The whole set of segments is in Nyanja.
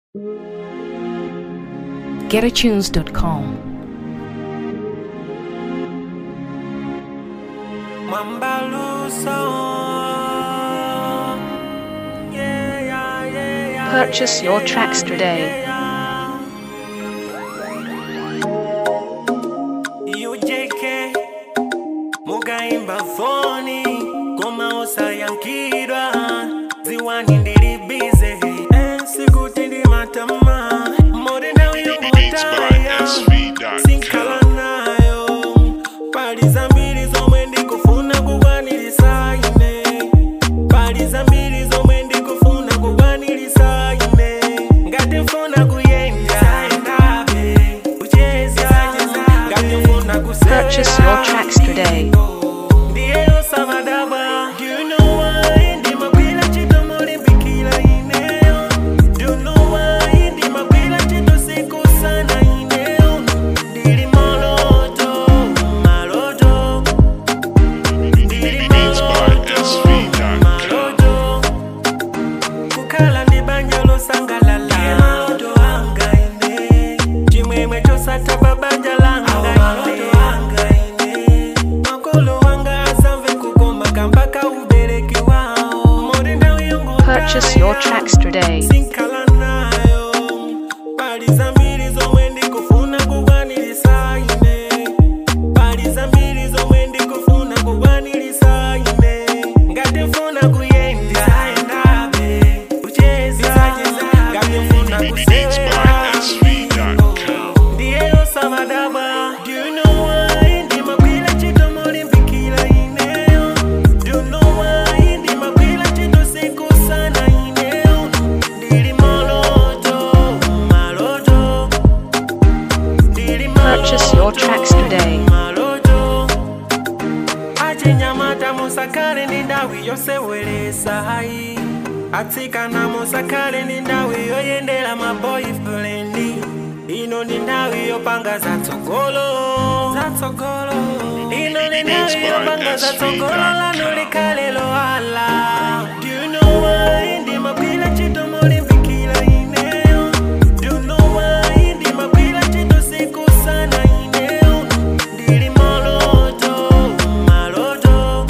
getatunes.com. Purchase your tracks today. UJK mugaimba foni koma osayankhidwa ziwani ndili bize eh, sikuti ndi matama mori nawe Beats by yongotaya SV.com. sinkhala nayo pali zambiri zomwe ndikufuna kukwanilisa ine pali zambiri zomwe ndikufuna kukwanilisa ine ngati mfuna kuyenda endabe kucheza ngati mfuna Purchase your tracks today. ndiyeyo sabadaba Do you know why ndimagwira ntchito molimbikira ineyo Do you know why ndimagwira ntchito siku sana ineyo ndili maloto maloto ndili Beats by maloto SV.com. maloto kukhala ndi banja losangalala maloto anga ine chimwemwe chosatha pa banja langa ine makolo wanga asamve kukoma kamba ka ubereki wawo mori ndawi yongo Purchase your tracks today. sinkhala nayo pali zambiri zomwe ndikufuna kukwanilisa ine pali zambiri zomwe ndikufuna kukwanilisa ine ngati mfuna kuyenda endabe kucheza ngati mfuna Beats by SV.com. ndiyeyo sabadaba Do you know why ndimagwira ntchito molimbikira ineyo Do you know why ndimagwira ntchito siku sana ineyo ndili maloto maloto ndili Purchase your tracks today. maloto achinyamata musakale ndi ndawi yosewelesa hayi atsikana musakale ndi ndawi yoyendera maboyfriend ino ndi ndawi yopanga zatsogolo zatsogolo ino ndi ndawi yopanga zatsogolo lanu likhale lohala Do you know why ndimagwira ntchito molimbikira ineyo Do you know why ndimagwira ntchito siku sana ineyo ndili maloto maloto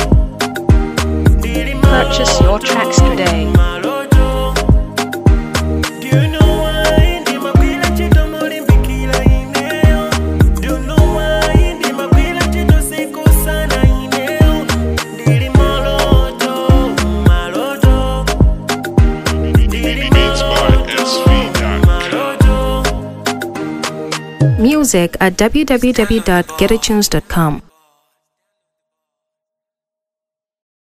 ndili Purchase your tracks today. maloto Do you know why ndimagwira ntchito molimbikira ineyo Do you know why ndimagwira ntchito siku sana ineyo ndili maloto maloto ndili Beats by SV.com. maloto Music at www.getatunes.com.